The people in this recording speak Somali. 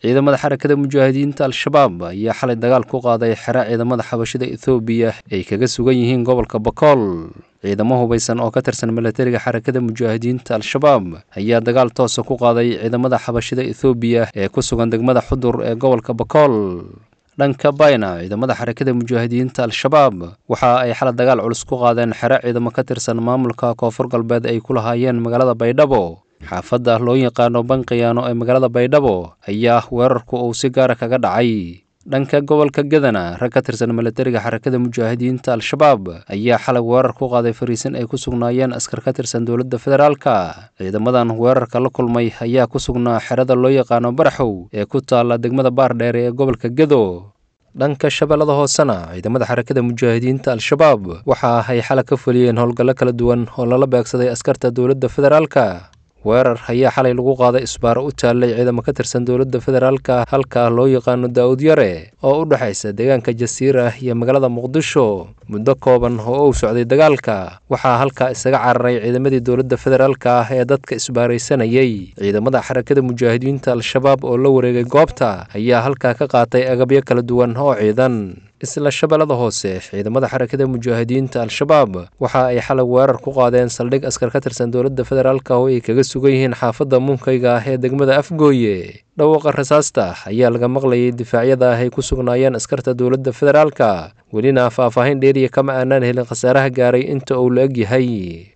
ciidamada xarakada mujaahidiinta al-shabaab ayaa xalay dagaal ku qaaday xera ciidamada xabashida ethoobiya ay kaga sugan yihiin gobolka bakool ciidamo hubaysan oo ka tirsan milatariga xarakada mujaahidiinta al-shabaab ayaa dagaal toosa ku qaaday ciidamada xabashida ethoobiya ee ku sugan degmada xudur ee gobolka bakool dhanka bayna ciidamada xarakada mujaahidiinta al-shabaab waxa ay xalay dagaal culus ku qaadeen xero ciidamo ka tirsan maamulka koonfur galbeed ay ku lahaayeen magaalada baydhabo xaafadda loo yaqaano banqiyaano ee magaalada baydhabo ayaa weerarku uu si gaara kaga dhacay dhanka gobolka gadana rag ka tirsan milatariga xarakada mujaahidiinta al-shabaab ayaa xalay weerar ku qaaday fariisin ay ku sugnaayeen askar ka tirsan dowladda federaalka ciidamadan weerarka la kulmay ayaa ku sugnaa xerada loo yaqaano baraxow ee ku taalla degmada baardheere ee gobolka gedo dhanka shabeellada hoosena ciidamada xarakada mujaahidiinta al-shabaab waxa ay xalay ka fuliyeen howlgallo kala duwan oo lala beegsaday askarta dowladda federaalka weerar ayaa xalay lagu qaaday isbaaro u taallay ciidamo ka tirsan dowladda federaalka halka loo yaqaano daa'ud yare oo u dhexaysa deegaanka jasiira iyo magaalada muqdisho muddo kooban oo uu socday dagaalka waxaa halkaa isaga cararay ciidamadii dowladda federaalka ah ee dadka isbaaraysanayay ciidamada xarakada mujaahidiinta al-shabaab oo la wareegay goobta ayaa halkaa ka qaatay agabyo kala duwan oo ciidan isla shabeellada hoose ciidamada xarakada mujaahidiinta al-shabaab waxa ay xalay weerar ku qaadeen saldhig askar ka tirsan dowladda federaalka oo ay kaga sugan yihiin xaafadda muunkayga ah ee degmada afgooye dhawaaqa rasaasta ayaa laga maqlayay difaacyada ah ay ku sugnaayeen askarta dowladda federaalka welina faahfaahin dheeriya kama aanaan helin khasaaraha gaaray inta uu la eg yahay